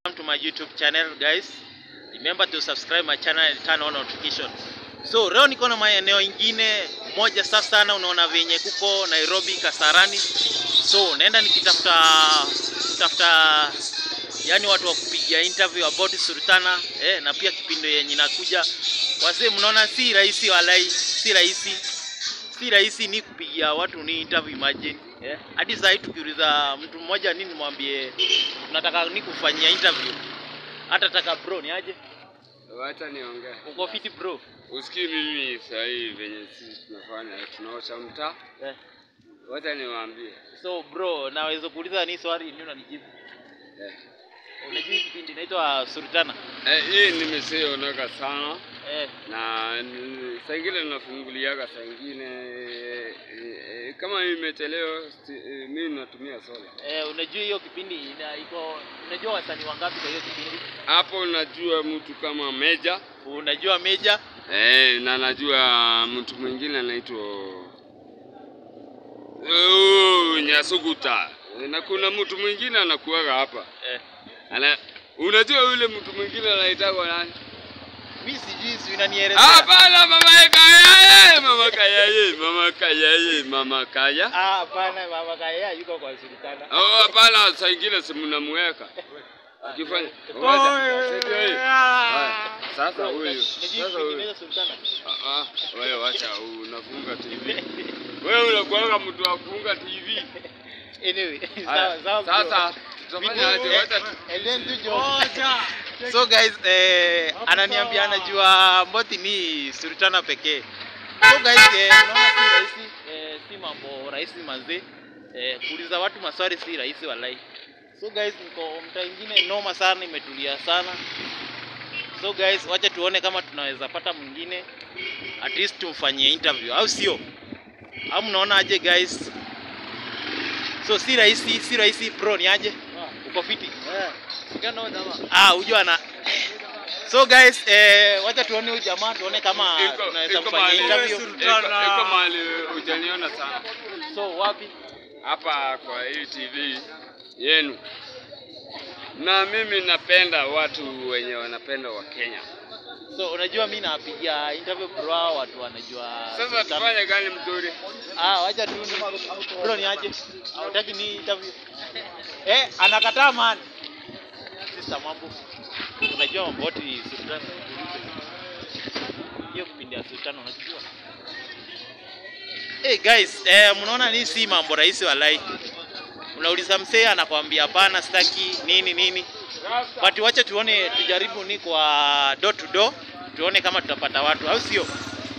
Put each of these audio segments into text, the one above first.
to my YouTube channel guys. Remember to subscribe my channel and turn on notification. So leo niko na maeneo ingine moja safi sana, unaona venye kuko Nairobi Kasarani. So naenda nikitafuta kutafuta yani watu wa kupigia interview about Sultana eh, na pia kipindi yenye nakuja. Wazee, mnaona si rahisi, walai si rahisi, si rahisi ni kupigia watu ni interview, imagine eh. Hadi saa hii tukiuliza mtu mmoja nini, mwambie tunataka ni kufanyia interview, hata taka bro ni aje, Wacha niongee. uko fiti bro Usikii mimi saa hii venye sisi tunafanya tunaosha mtaa. eh. Wacha niwaambie. So bro, naweza kuuliza ni swali ni unanijibu. Eh. Unajua hii kipindi inaitwa Sultana Eh, hii nimesionaka sana eh. na n- saa ingine nafunguliaga saa ingine eh, eh, kama imechelewa si- eh, mi natumia sola Eh, unajua hiyo kipindi ina iko unajua wasanii wangapi kwa hiyo kipindi? hapo. Najua mtu kama Meja Unajua Meja eh, na najua mtu mwingine anaitwa oh, Nyasuguta na kuna mtu mwingine anakuaga hapa eh. Ana, unajua yule mtu mwingine anaitwa nani? Mimi sijui si unanielezea. Hapana, mama Kaya, mama Kaya, mama Kaya, mama Kaya. Ah, hapana mama Kaya yuko kwa Sultana. Oh, hapana, saa ingine si mnamweka akifanya Oh, Wacha, ndio hiyo. Haya, Sasa Bro, huyu unajua sasa kipindi huyu inaitwa Sultana. Ah, ah, wewe wacha unafunga TV. Wewe unakuwa mtu wa kufunga TV. Anyway, Haya, sawa sawa. bro. Sasa tutafanya aje? Wacha tu- And then tu jo. So guys, eh, ananiambia anajua Mboti ni Sultana pekee. So guys, eh, unaona si rahisi, eh, si mambo rahisi manze. Eh, kuuliza watu maswali si rahisi walai. So guys, niko mtaa ingine noma sana, imetulia sana. So guys, wacha tuone kama tunaweza pata mwingine at least tumfanyie interview au sio? Au mnaona aje guys? So si rahisi, si rahisi bro, ni aje? Uko fiti? Ah, hujua na So guys, eh, wacha tuone huyu jamaa tuone kama Iko- tunaweza iko mfanyia mahali- interview. iko- iko mahali hujaniona sana So wapi? hapa kwa hii TV yenu, na mimi napenda watu wenye wanapenda wa Kenya. So unajua mimi napigia interview bro, hao watu wanajua. Sasa Sultana. tufanye gani mzuri? Ah, wacha tu ni bro ni aje? Hutaki ni interview? Eh, anakataa man. Sister mambo. Unajua mambo yote ni Sultana. Hiyo kipindi ya Sultana unajua? Hey guys, eh, mnaona ni si mambo rahisi walai. Unauliza msee anakwambia hapana, sitaki nini nini. But wacha tuone, tujaribu ni kwa door to door, tuone kama tutapata watu au sio?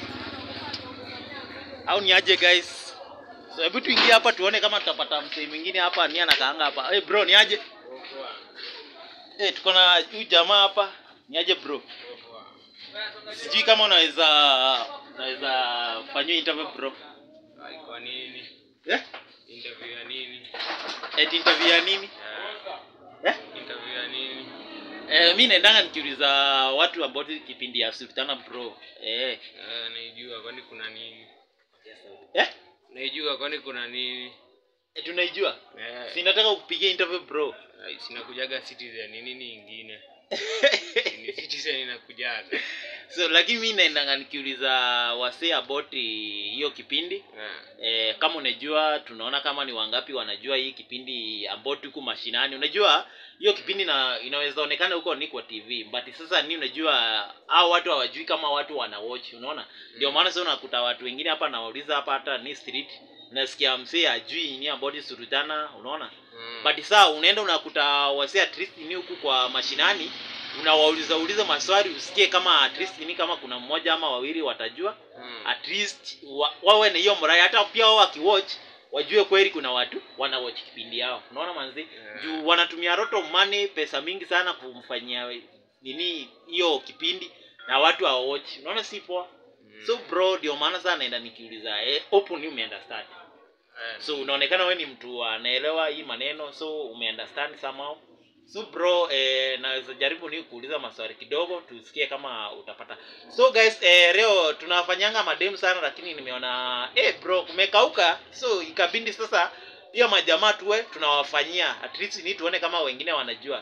Au ni aje guys? So hebu tuingie hapa tuone kama tutapata msee mwingine hapa ni anakaanga hapa. Hey bro, ni aje? Eh, tuko na huyu jamaa hapa. Ni aje bro? Sijui kama unaweza unaweza fanyia interview bro. Kwa nini? Eh? Interview ya nini? Eti interview ya nini? Eh? Interview ya nini? Eh, mi naendanga nikiuliza watu about kipindi ya Sultana bro. Eh. Eh, naijua kwani kuna nini? Eh? Naijua kwani kuna nini? Eh, tunaijua. Eh, Si nataka kupigia interview bro. ai, sinakujaga Citizen ni nini ingine? Ni Citizen inakujaga. so lakini mi naendanga nikiuliza wasee about hiyo kipindi Eh. eh, kama unajua tunaona kama ni wangapi wanajua hii kipindi about huku mashinani unajua hiyo kipindi na inaweza onekana huko ni kwa tv but sasa ni unajua au watu hawajui kama watu wana watch unaona ndio maana sasa unakuta watu wengine hapa nawauliza hapa hata ni street unasikia msee ajui ni about Sultana unaona Mm. but saa unaenda unakuta wasee at least ni huku kwa mashinani unawauliza uliza maswali usikie kama at least ni kama kuna mmoja ama wawili watajua Mm. at least wa, wawe na hiyo mrai hata pia wao wakiwatch wajue kweli kuna watu wana watch kipindi yao unaona manzi Yeah. juu wanatumia lot of money pesa mingi sana kumfanyia nini hiyo kipindi na watu hawawatch unaona si poa Mm. so bro ndio maana sana naenda nikiuliza eh, open you umeunderstand Eh, so unaonekana we ni mtu anaelewa hii maneno so umeunderstand somehow so bro eh, naweza jaribu ni kuuliza maswali kidogo tusikie kama utapata so guys eh, leo tunafanyanga mademu sana lakini nimeona eh, bro kumekauka so ikabindi sasa pia majamaa tuwe tunawafanyia at least ni tuone kama wengine wanajua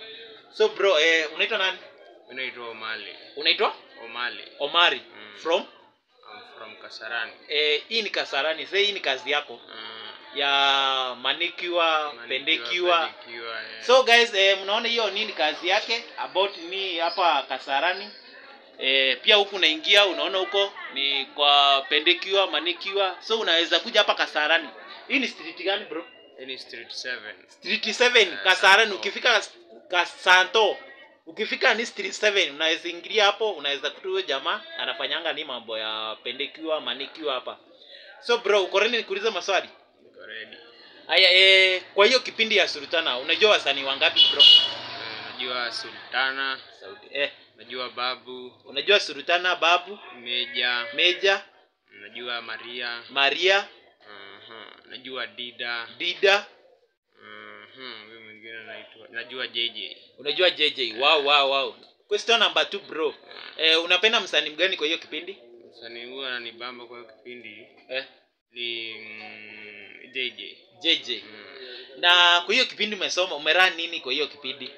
so bro eh, unaitwa nani Mimi naitwa Omali. unaitwa Omali. omari Mm. from I'm from Kasarani. eh, hii ni kasarani sasa hii ni kazi yako Uh, ya manikiwa pendekiwa pendekiwa, eh. so guys eh, mnaona hiyo nini kazi yake about ni hapa kasarani eh, pia huku unaingia unaona huko ni kwa pendekiwa manikiwa so unaweza kuja hapa kasarani hii ni street gani bro Hii ni street 7. street 7 Eh, kasarani Santo. ukifika kasanto ukifika ni street 7 unaweza ingilia hapo unaweza kuta huyo jamaa anafanyanga ni mambo ya pendekiwa manikiwa hapa so bro uko ready nikuulize maswali Niko ready. haya eh, kwa hiyo kipindi ya sultana unajua wasanii wangapi bro Eh, najua Sultana, Saudi. Eh, najua Babu, unajua sultana babu Meja, meja najua Maria, maria uh najua Dida, dida Mhm, huyu mwingine anaitwa najua JJ. unajua jj wow, wow, wow. question number 2 bro eh, unapenda msanii mgani kwa hiyo kipindi Msanii huyu ananibamba kwa hiyo kipindi eh, ni mm, JJ. jj Mm. na kwa hiyo kipindi umesoma umeran nini kwa hiyo kipindi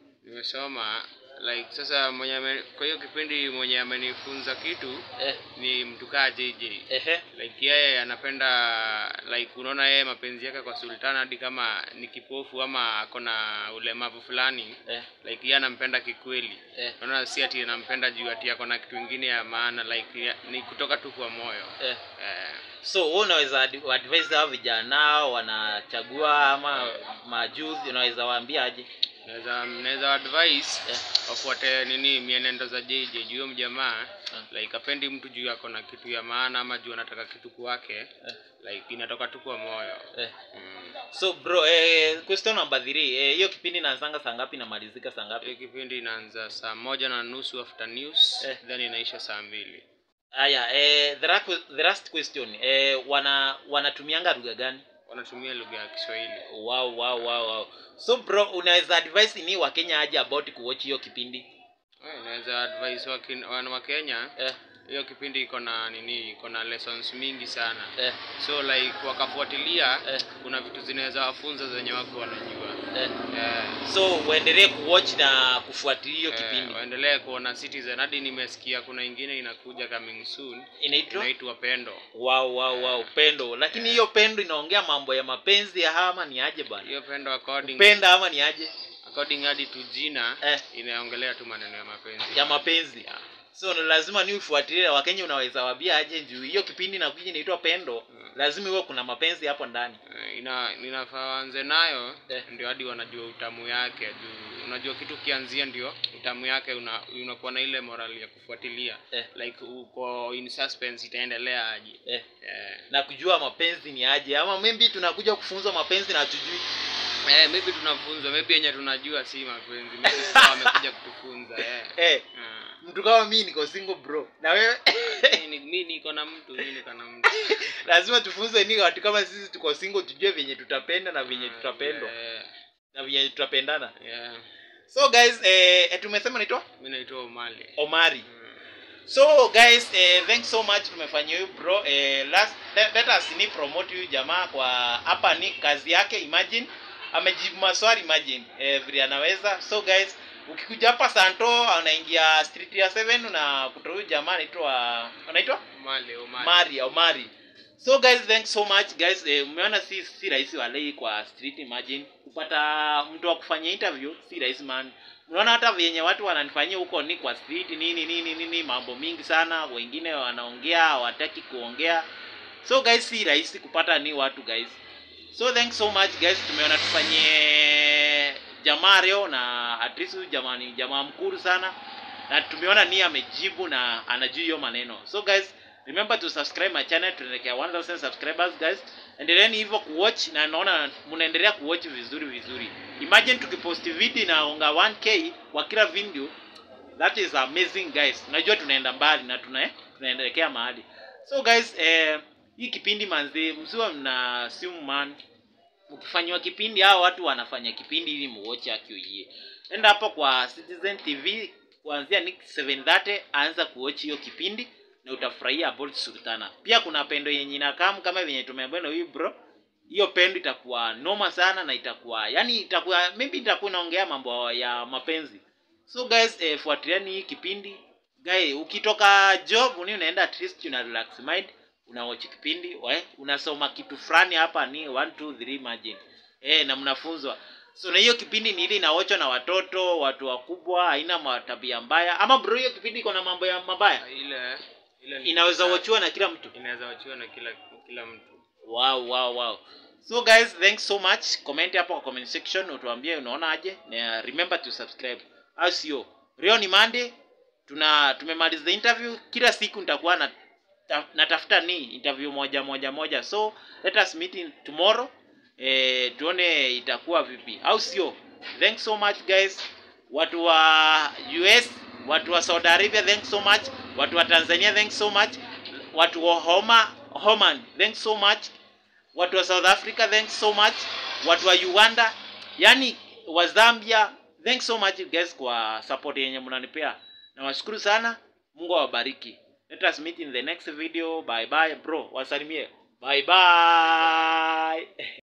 Nimesoma like sasa mwenye ame- kwa hiyo kipindi mwenye amenifunza kitu eh, ni mtu kaa JJ. ehe, Like yeye anapenda like unaona yeye mapenzi yake kwa Sultana hadi kama ni kipofu ama ako na ulemavu fulani eh, like yeye anampenda kikweli. eh, Unaona si ati anampenda juu ati ako na kitu kingine ya maana like ya, ni kutoka tu kwa moyo. eh. Eh, so wewe unaweza ad- advise hao vijana wanachagua ama majuzi unaweza waambia aje naweza naweza advice eh, wafuate nini mienendo za JJ juu huyo mjamaa eh, like apendi mtu juu ako na kitu ya maana ama juu anataka kitu kwake eh, like inatoka tu kwa moyo eh. mm. so bro eh, question number 3 eh, hiyo kipindi inaanzanga saa ngapi na malizika saa ngapi Hii kipindi inaanza saa moja na nusu after news Eh. then inaisha saa mbili haya eh, the, last, the last question eh, wana wanatumianga lugha gani wanatumia lugha ya Kiswahili wow, wow, wow, wow. so bro unaweza advise ni wakenya aje about kuwatch hiyo kipindi Eh, naweza advise wakin- wana wa Kenya eh, hiyo kipindi iko na nini iko na lessons mingi sana eh, so like wakafuatilia Eh. kuna vitu zinaweza wafunza zenye wako wanajua eh. eh, so uendelee kuwatch na kufuatilia hiyo eh, kipindi waendelee kuona Citizen hadi nimesikia kuna ingine inakuja coming soon inaitwa inaitwa Pendo wow, wow, wow, pendo lakini hiyo pendo inaongea mambo ya mapenzi ya ama ni aje bana hiyo Pendo according penda ama ni aje according hadi tu jina Eh. inaongelea tu maneno ya mapenzi ya mapenzi Yeah. so lazima ni ufuatilie wakenya unaweza wabia aje juu hiyo kipindi nakuja inaitwa pendo Mm. lazima iwe kuna mapenzi hapo ndani Eh, ina inafaa waanze nayo Eh. ndio hadi wanajua utamu yake juu unajua kitu kianzia ndio utamu yake una, unakuwa na ile moral ya kufuatilia Eh. like uko in suspense itaendelea aje eh. eh. na kujua mapenzi ni aje ama maybe tunakuja kufunzwa mapenzi na hatujui Eh, maybe tunafunzwa maybe yenye tunajua si mapenzi maybe sasa wamekuja kutufunza eh. eh, Ah. mtu kama mimi niko single bro na wewe Mimi ni- mi niko na mtu mi niko na mtu lazima tufunze ni watu kama sisi tuko single tujue venye tutapenda na venye Ah, tutapendwa eh, na venye tutapendana yeah. so guys eh, eh, tumesema naitwa mi naitwa Omali omari Mm. so guys eh, thanks so much tumefanyia huyu bro eh, last, let, let us ni promote huyu jamaa kwa hapa ni kazi yake imagine amejibu maswali imagine eh, vile anaweza so guys ukikuja hapa santo anaingia street ya 7 unakuta huyu jamaa anaitwa anaitwa Omali Omali mari omari so guys thanks so much guys eh, umeona si si rahisi walei kwa street imagine kupata mtu wa kufanya interview si rahisi man unaona hata vyenye watu wananifanyia huko ni kwa street nini nini nini mambo mingi sana wengine wanaongea hawataki kuongea so guys si rahisi kupata ni watu guys so thanks so much guys tumeona tufanyie jamaa leo na at least huyu jamaa ni jamaa mkuru sana na tumeona ni amejibu na anajua hiyo maneno so guys remember to subscribe my channel tunaelekea 1000 subscribers guys endeleeni hivyo kuwatch na naona mnaendelea kuwatch vizuri vizuri imagine tukiposti video inaonga 1k kwa kila video that is amazing guys unajua tunaenda mbali na tuna tunaendelekea mahali so guys eh, hii kipindi manzi msiwa mna simu man ukifanywa kipindi hao watu wanafanya kipindi ili muoche akioie enda hapo kwa citizen tv kuanzia ni 730 anza kuochi hiyo kipindi na utafurahia about sultana pia kuna pendo yenye inakamu kama venye tumeambiwa na huyu bro hiyo pendo itakuwa noma sana na itakuwa yani itakuwa maybe itakuwa inaongea mambo ya mapenzi so guys eh, fuatiliani hii kipindi guy ukitoka job ni unaenda at least una relax mind unawatch kipindi we, unasoma kitu fulani hapa ni 1 2 3 imagine eh na mnafunzwa so na hiyo kipindi ni ile inaochwa na watoto watu wakubwa haina matabia mbaya ama bro hiyo kipindi iko na mambo ya mabaya ile ile ni- inaweza wachiwa na kila mtu inaweza wachiwa na kila kila mtu wow wow wow so guys thanks so much comment hapo kwa comment section utuambie unaona aje na remember to subscribe au sio leo ni monday tuna tumemaliza interview kila siku nitakuwa na ta, natafuta ni interview moja moja moja so let us meet in tomorrow eh, tuone itakuwa vipi au sio thanks so much guys watu wa us watu wa saudi arabia thanks so much watu wa tanzania thanks so much watu wa homa homan thanks so much watu wa south africa thanks so much watu wa uganda yani wa zambia thanks so much guys kwa support yenye mnanipea nawashukuru sana mungu awabariki let us meet in the next video bye bye bro wasalimie bye bye